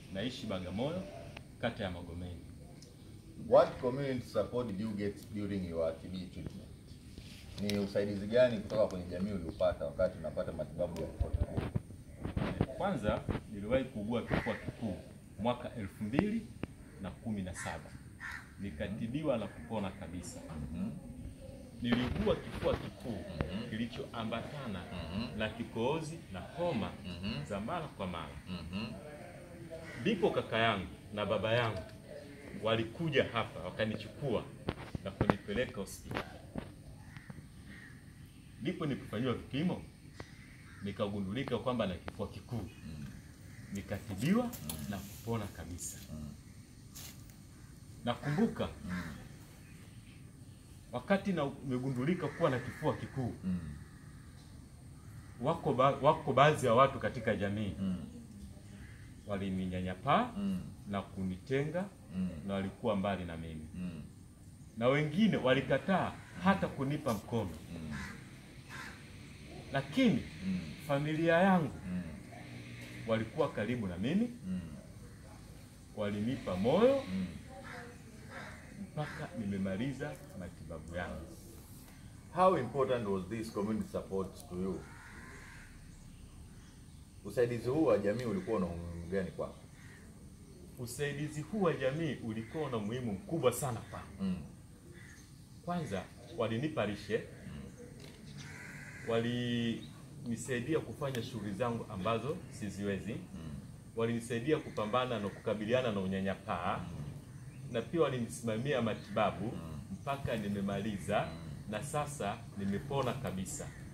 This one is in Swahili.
naishi Bagamoyo, kata ya Magomeni. What community support did you get during your TB treatment? Ni usaidizi gani kutoka kwenye jamii uliopata wakati unapata matibabu ya kifua kikuu? Kwanza niliwahi kuugua kifua kikuu mwaka elfu mbili na kumi na saba nikatibiwa na kupona kabisa. Niliugua kifua kikuu kilichoambatana na kikohozi na homa za mara kwa mara. Ndipo kaka yangu na baba yangu walikuja hapa wakanichukua na kunipeleka hospitali. Ndipo nilipofanyiwa vipimo nikagundulika kwamba na kifua kikuu, nikatibiwa na kupona kabisa. Nakumbuka wakati na umegundulika kuwa na kifua kikuu, wako, ba, wako baadhi ya watu katika jamii walininyanyapaa na kunitenga na walikuwa mbali na mimi, na wengine walikataa hata kunipa mkono, lakini familia yangu walikuwa karibu na mimi, walinipa moyo mpaka nimemaliza matibabu yangu. How important was this community support to you? Usaidizi huu wa jamii ulikuwa na umuhimu gani kwako? Usaidizi huu wa jamii ulikuwa na umuhimu mkubwa sana kwangu. Mm. Kwanza walinipa lishe, walinisaidia kufanya shughuli zangu ambazo siziwezi, walinisaidia kupambana na kukabiliana na unyanyapaa, na pia walinisimamia matibabu mpaka nimemaliza, na sasa nimepona kabisa.